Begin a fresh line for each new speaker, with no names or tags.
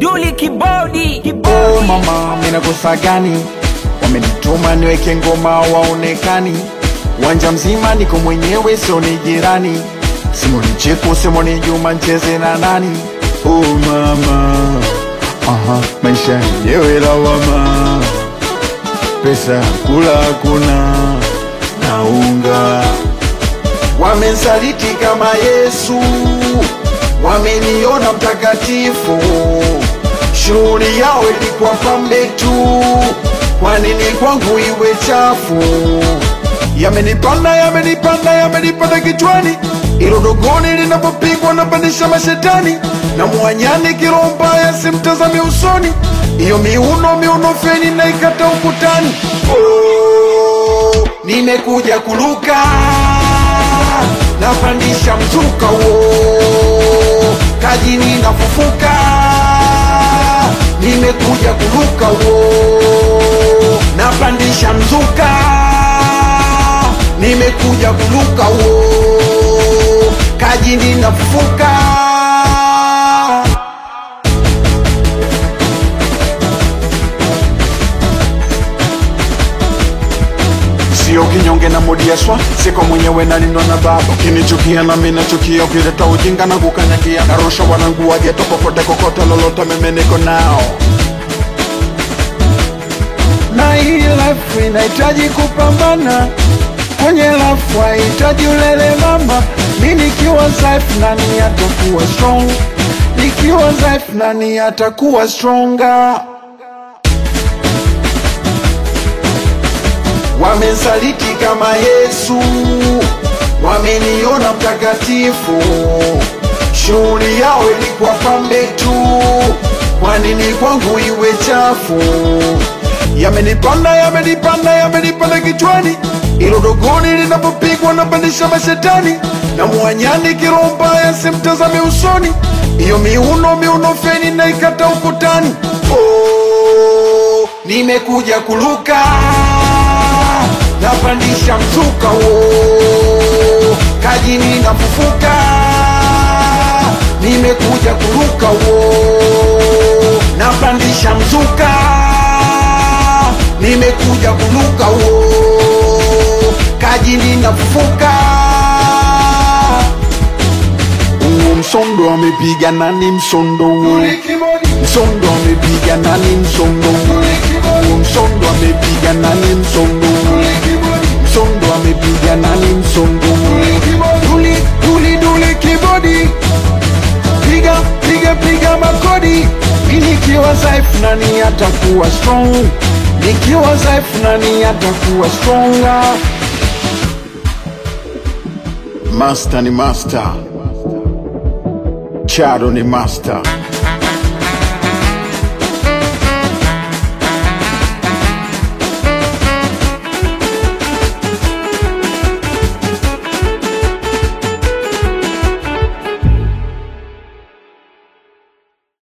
Duli kibodi
Oh
kibodi
mama, mina kosa gani? Wamenituma niweke ngoma waonekani, uwanja mzima niko mwenyewe, sio ni jirani. Simoni Cheko, Simoni Juma, ncheze na nani? Oh mama, aha, maisha yenyewe lawama, pesa ya kula hakuna na unga wamensaliti kama Yesu, wameniona mtakatifu. Shughuli yao ilikuwa pambe tu, kwa nini kwangu iwe chafu? Yamenipanda, yamenipanda, yamenipanda kichwani, ilo dogoni linapopigwa napandisha mashetani, na mwanyani kiroho mbaya simtazame usoni, iyo miuno miuno feni naikata ukutani. Oh, nimekuja kuluka napandisha mzuka wo kajini nafufuka nimekuja kuruka wo napandisha mzuka nimekuja kuruka wo kajini nafufuka sio kinyonge na modiaswa siko mwenyewe nalinwa na baba ukinichukia na mimi nachukia ukileta ujinga na kukanyagia narusha wanangu wageto popote kokote lolote mimi niko nao na hii life inahitaji kupambana kwenye life hahitaji ulele mama mi nikiwa dhaifu nani atakuwa strong nikiwa dhaifu nani atakuwa stronger wamensaliti kama Yesu, wameniona mtakatifu. Shughuli yao ilikuwa pambe tu, kwa nini kwangu iwe chafu? Yamenipanda, yamenipanda, yamenipanda kichwani, ilo dogoni linapopigwa napandisha mashetani, na mwanyani kiroho mbaya simtazame usoni, iyo miuno miuno feni naikata ukutani. Oh, nimekuja kuluka napandisha mzuka wo kajini nafufuka nimekuja kuruka wo napandisha mzuka nimekuja kuruka wo kajini nafufuka Huo msondo amepiga nani msondo huo msondo amepiga nani msondo huo Huo msondo amepiga nani msondo huo msondo amepiga nani msondo duli duli duli kibodi piga piga piga makodi mi nikiwa dhaifu nani atakuwa strong nikiwa dhaifu nani atakuwa stronger master ni master chado ni master